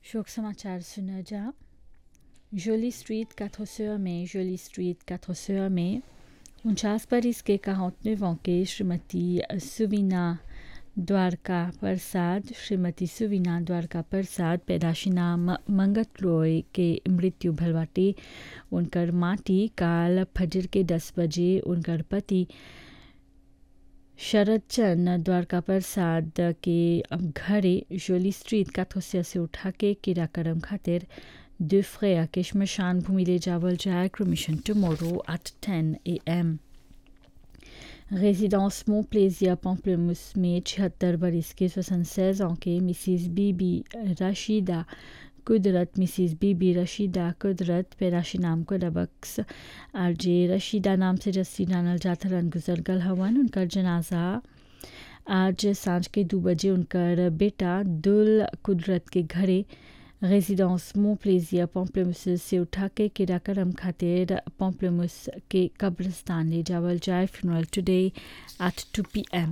शोक समाचार सुना जा जोली स्ट्रीट कैथोसोआ में जोली स्ट्रीट कैथोसोआ में उनचास बरिस के कहाउतनेवों के श्रीमती सुवीना द्वारका प्रसाद श्रीमती सुवीना द्वारका प्रसाद पैदाशी नाम मंगत रॉय के मृत्यु भलवाटी उनकर माटी काल फजर के दस बजे उनकर पति शरद चंद द्वारका प्रसाद के घरे जोली स्ट्रीट काथोसिया से उठा के किराकरम खातिर दो फ्रेया के शमशान भूमि ले जावल जाए cremation tomorrow at 10 a m résidence Montplaisir Pamplemousse में छिहत्तर बरिस के 76 ans के मिसिस बीबी रशीदा कुदरत मिसिस बीबी रशीदा कुदरत पैराशी नाम को डबक्स आर जे रशीदा नाम से जस्सी जानल जाथरन गुजर गल हवन उनकर जनाजा आज सांझ के दो बजे उनकर बेटा दुल कुदरत के घरे रेजिडेंस मोप्लेजिया पॉम्पलेमुस से उठा के किराकरम खातिर पॉम्पलेमुस के कब्रिस्तान ले जावल जाए funeral today at 2 p m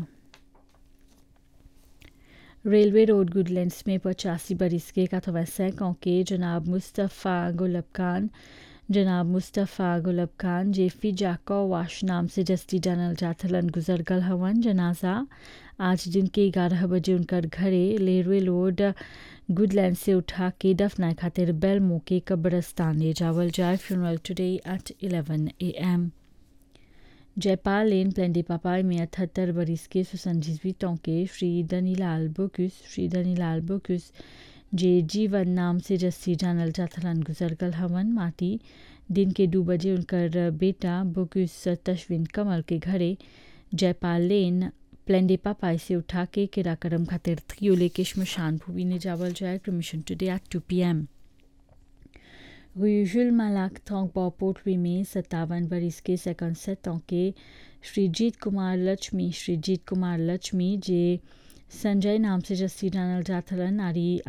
railway road Goodlands में पचासी बरिस के कथवैसैकों के जनाब मुस्तफ़ा गुलब खान जनाब मुस्तफ़ा गुलब खान जेफी जाको वाश नाम से जस्ती जानल जाथलन गुजर गल हवन जनाजा आज दिन के ग्यारह बजे उनकर घरे रेलवे रोड गुडलैंड से उठा के दफनाए खातिर बेलमो के कब्रस्तान ले जावल जाए funeral today at 11 a m Jaipal lane प्लेंडी पापाई में अठहत्तर बरिस के सुसंजीवितों के श्री दनीलाल बोकुस श्री दनीलाल बोकुस जे जीवन नाम से जस्सी जानल जाथलन गुजर गल हवन माटी दिन के दो बजे उनकर बेटा बोकुस तशविन कमल के घरे जयपाल लेन प्लेंडे पापाई से उठा के किराकरम खातिर थ्रियोले के शमशान भूमि ने जावल जाए cremation today at two p m रुजुल मलाक थोंगबो पोटरी में सत्तावन बरिस के सेकंड सेटों के श्रीजीत कुमार लक्ष्मी श्रीजीत कुमार लक्ष्मी जे संजय नाम से जस्सी जानल जाथलन आरी